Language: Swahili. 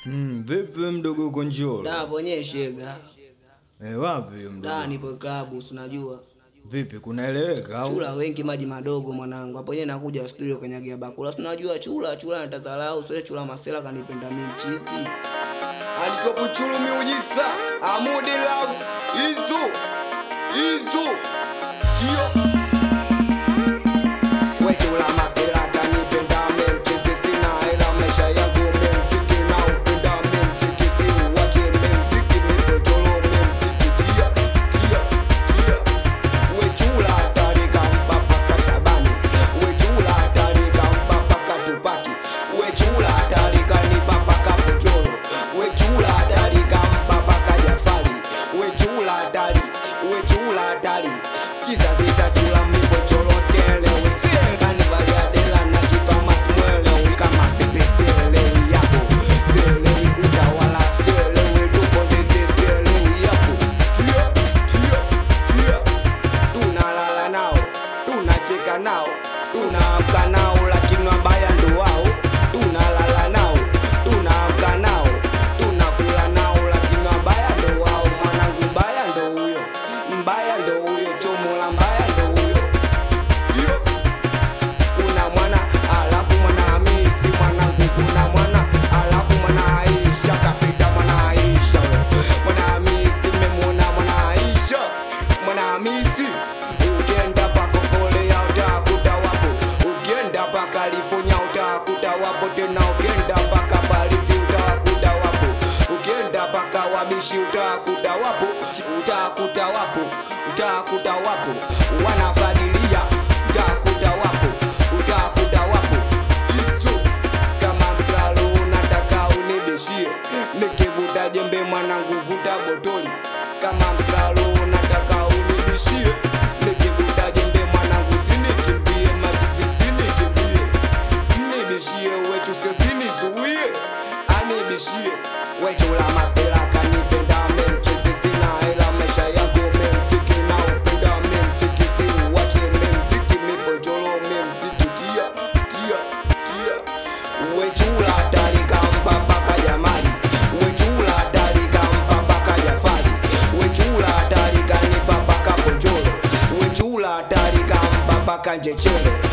Mm, vipi mdogo Gonjolo? Da ponye shega. Eh, wapi mdogo? Da nipo klabu, si unajua. Vipi kunaeleweka au? Chula wengi maji madogo mwanangu. Hapo yeye nakuja studio kanyagia bakula. Si unajua chula, chula natadharau, sio chula masela kanipenda mimi mchizi. alikopo chulu miujiza amudi love izu izu kio wechula masela kanipenda memchezi sina hela maisha yangu memziki na upenda memziki si uwache memziki mipojolo memziki tia tia tia wechula tarika mpaka kashabani wechula tarika mpaka katupaki wechula tarika ni mpaka kapojolo wechula tarika mpaka kajafali wechula tari wechula tari kizazi cha chula mipojolo skelewe kanivaliadela na kipama smwelewe kama pepe skelewe yako skelewe utawala skelewe tupondeze skelewe yako tia tia tia tunalala nao tunacheka nao tunaamka nao lakini wabaya ndo wao tunalala nao tunaamka nao tunakula nao lakini wabaya ndo wao mwanangu mbaya ndo huyo mbaya ndo huyo chomola mbaya ndo huyo Yo. kuna mwana alafu mwana hamisi mwanangu kuna mwana alafu mwana aisha kapita mwana aisha mwana hamisi mmemwona mwana aisha mwana hamisi ukienda pako kolea utakuta wapo ukienda pa california utakuta wapo tena ukienda paka parisi utakuta wapo ukienda paka wabishi utakuta wapo utakuta wapo utakuta wapo wanafadilia utakuta wapo utakuta wapo isu kama msalo nataka unibishie nikivuta jembe mwanangu vuta botoli kama msalo nataka unibishie nikivuta jembe mwanangu sinikimbie machizi sinikimbie nibishie wetu sio sinizuie anibishie wechula masela kanipenda memchezi sina hela maisha yangu memziki na upenda memziki si uwache memziki mipojolo memziki tia tia tia wechula tarika mpaka jamani wechula tarika mpaka jafari wechula tarika ni mpaka pojolo wechula tarika mpaka njechele